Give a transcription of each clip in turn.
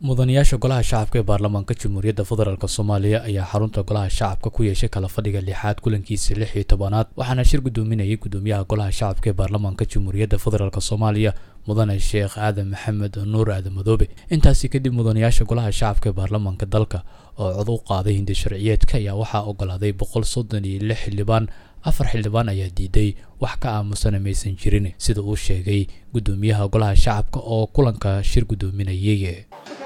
mudanayaasha golaha shacabka ee baarlamaanka jamhuuriyadda federaalk soomaaliya ayaa xarunta golaha shacabka ku yeeshay kala fadhiga lixaad kulankiisa lix iyo tobanaad waxaana shir gudoominayay gudoomiyaha golaha shacabka ee baarlamaanka jamhuuriyadda federaalk soomaaliya mudane sheekh aadan maxamed nuur aadan madoobe intaasi kadib mudanayaasha golaha shacabka ee baarlamaanka dalka oo cod u qaaday hindi sharciyeedka ayaa waxaa ogolaaday boqol soddon iyo lix xildhibaan afar xildhibaan ayaa diiday wax ka aamusana maysan jirin sida uu sheegay gudoomiyaha golaha shacabka oo kulanka shir gudoominayay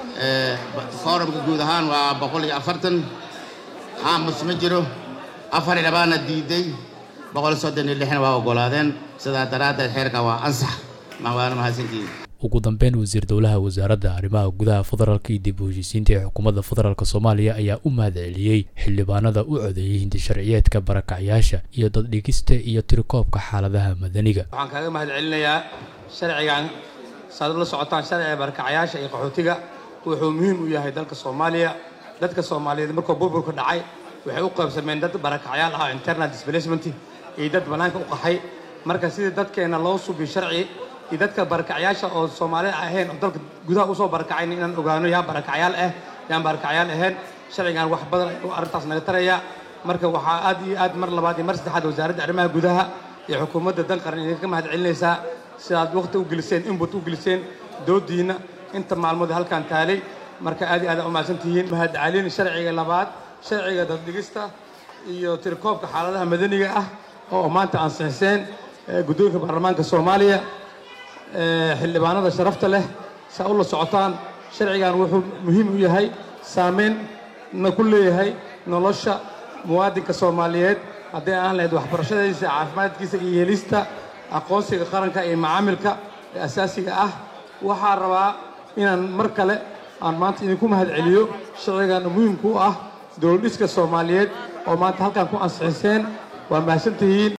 foorumka guud ahaan waa boqol iyo afartan aamus ma jiro afar xildhibaanna diiday boqol soddon iyo lixna waa ogolaadeen sidaa daraaddeed xeerka waa ansax waana mahadsantihiin ugu dambeyn wasiir dowlaha wasaaradda arrimaha gudaha federaalka iyo dib u heshiisiinta ee xukuumadda federaalk soomaaliya ayaa u mahadceliyey xildhibaanada u codeeyey hindi sharciyeedka barakacyaasha iyo daddhigista iyo tirikoobka xaaladaha madaniga waxaan kaaga mahad celinayaa sharcigan saad la socotaan sharciga barakacyaasha iyo qaxootiga wuxuu muhiim u yahay dalka soomaaliya dadka soomaaliyeed markuu burburka dhacay waxay u qaybsameen dad barakacyaal ah internal displacement iyo dad bannaanka u qaxay marka sidii dadkeenna loo subiyo sharci iyo dadka barakacyaasha oo soomaalida ahayn oo dalka gudaha usoo barakacayn inaan ogaano yaa barakacyaal ah yaan barakacyaal ahayn sharcigan wax badan ayuu arrintaas naga taraya marka waxaa aad iyo aad mar labaad iyo mar saddexaad wasaaradda arrimaha gudaha iyo xukuumadda dan qaran idinka mahad celinaysaa sidaad waqti u geliseen inbut u geliseen doodiinna inta maalmood halkan taalay marka aad iyo aad u mahadsan tihiin mahad celin sharciga labaad sharciga daddhigista iyo tirikoobka xaaladaha madaniga ah oo maanta ansixiseen guddoonka baarlamaanka soomaaliya xildhibaanada sharafta leh saa u la socotaan sharcigan wuxuu muhiim u yahay saamaynna ku leeyahay nolosha muwaadinka soomaaliyeed hadday aan lahayd waxbarashadiisa caafimaadkiisa iyo helista aqoonsiga qaranka iyo macaamilka ee asaasiga ah waxaa rabaa inaan mar kale aan maanta idinku mahad celiyo sharcigan muhiimku u ah dowladhiska soomaaliyeed oo maanta halkan ku ansixiseen waa mahadsantihiin